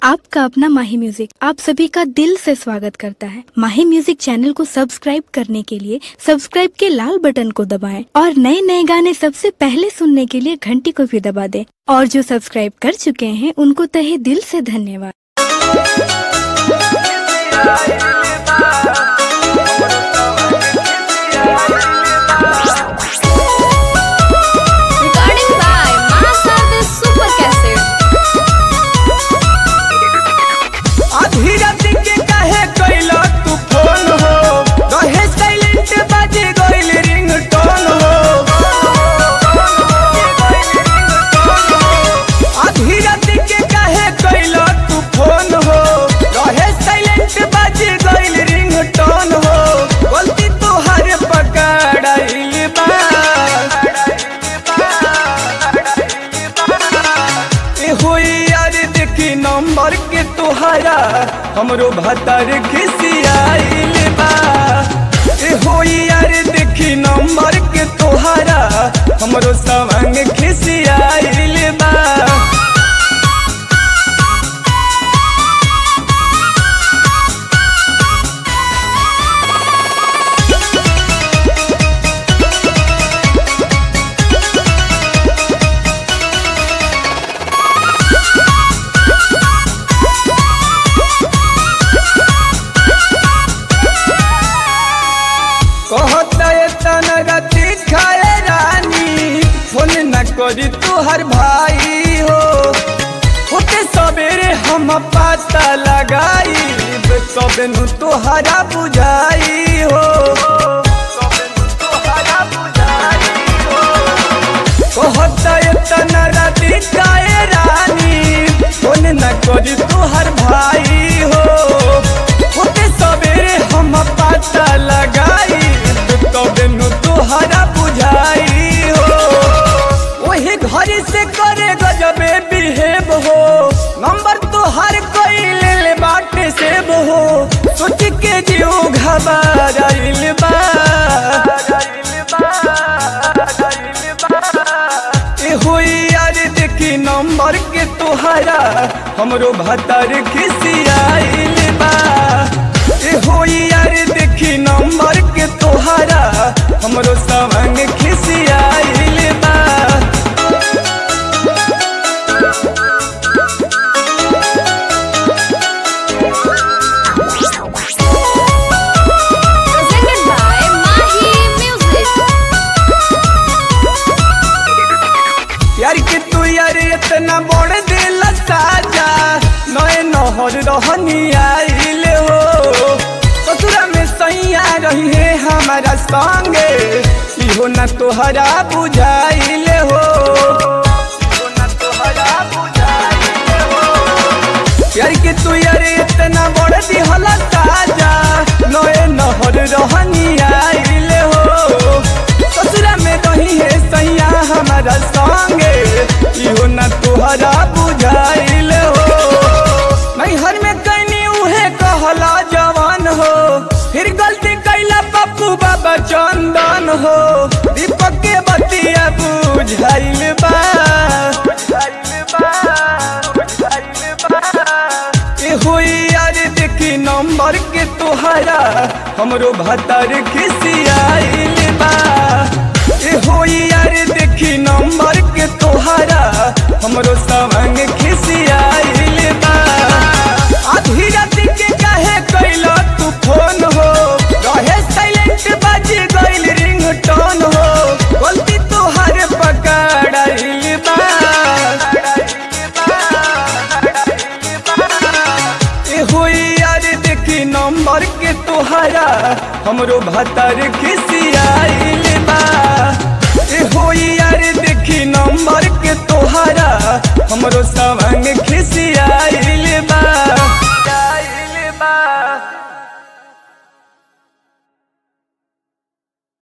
आपका अपना माही म्यूजिक आप सभी का दिल से स्वागत करता है माही म्यूजिक चैनल को सब्सक्राइब करने के लिए सब्सक्राइब के लाल बटन को दबाएं और नए नए गाने सबसे पहले सुनने के लिए घंटी को भी दबा दें और जो सब्सक्राइब कर चुके हैं उनको तहे दिल से धन्यवाद Recording by Masa the Super Cassette. आधी रात के काहे कइला तू फोन हो रहे साइलेंट बाजे गइल रिंगटोन हो आधी रात के काहे कइला तू फोन हो रहे साइलेंट बाजे गइल रिंगटोन हो गलती तोहार पकड़ाइल बा ए होई यार देखी नंबर के तोहारा हमरो भतार खिसियाइल बा ए होई यार देखी नंबर के तोहारा हमरो सवंग खिसियाइल बा कहता तन गति खाए रानी फोन न करी तुहर भाई हो होते सवेरे हम पता लगाई तब नु तोहरा बुझाई हो तबे नु तोहरा बुझाई हो कहता तन राति खाए रानी फोन न करी तुहर भाई हो होते सवेरे हम पता लगाई तबे नु तोहरा बुझाई हो वही घर से करे गजबे बिहेव हो नंबर तोहर कोई ले ले बाटे सेब हो सोच के जियो घबराइल बा ए होई यार देखी नंबर के तोहरा हमरो भतार खिसियाइल बा ए होई यार देखी नंबर के तोहरा हमरो सवंग खिसियाइल बा Presented by Mahi Music. यार के तू यार इतना बड़ दिल साजा नए नहर रहनी आइल हो ससुरा में सैया रही है हमारा संगे इहो न तोहरा बुझाइल हो इहो न तोहरा बुझाइल हो यार के तू यार इतना बड़ दिहल ताजा नए नहर रहनी आइल हो ससुरा में रही है सैया हमारा संगे इहो न तोहरा बुझाइल हो नैहर में कैनी उहे कहला जवान हो फिर गलती कैला पप्पू बाबा चंदन हो दीपक के बतिया बुझाइल बा बुझाइल बा बुझाइल बा ए होई यार देखी नंबर के तोहरा हमरो भतार खिसियाइल बा ए होई यार देखी नंबर के तोहरा हमरो सवंग खिसियाइल बा आधी रात के काहे कैला तू फोन हो रहे साइलेंट बाजी गइल रिंगटोन हो गलती तोहर पकड़ाइल बा ए होई यार देखी नंबर के तोहरा हमरो भतार खिसियाइल बा ए होई